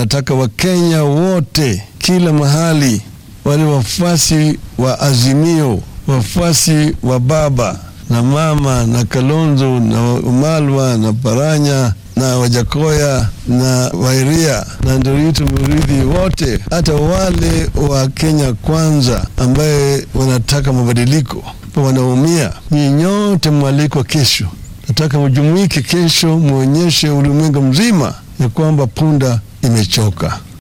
nataka Wakenya wote kila mahali, wale wafuasi wa Azimio, wafuasi wa baba na mama na Kalonzo na Umalwa na Paranya na Wajakoya na Wairia na Nderitu Murithi, wote hata wale wa Kenya Kwanza ambaye wanataka mabadiliko wanaumia, nyinyi nyote mwalikwa kesho. Nataka mjumuike kesho, muonyeshe ulimwengu mzima ya kwamba punda imechoka.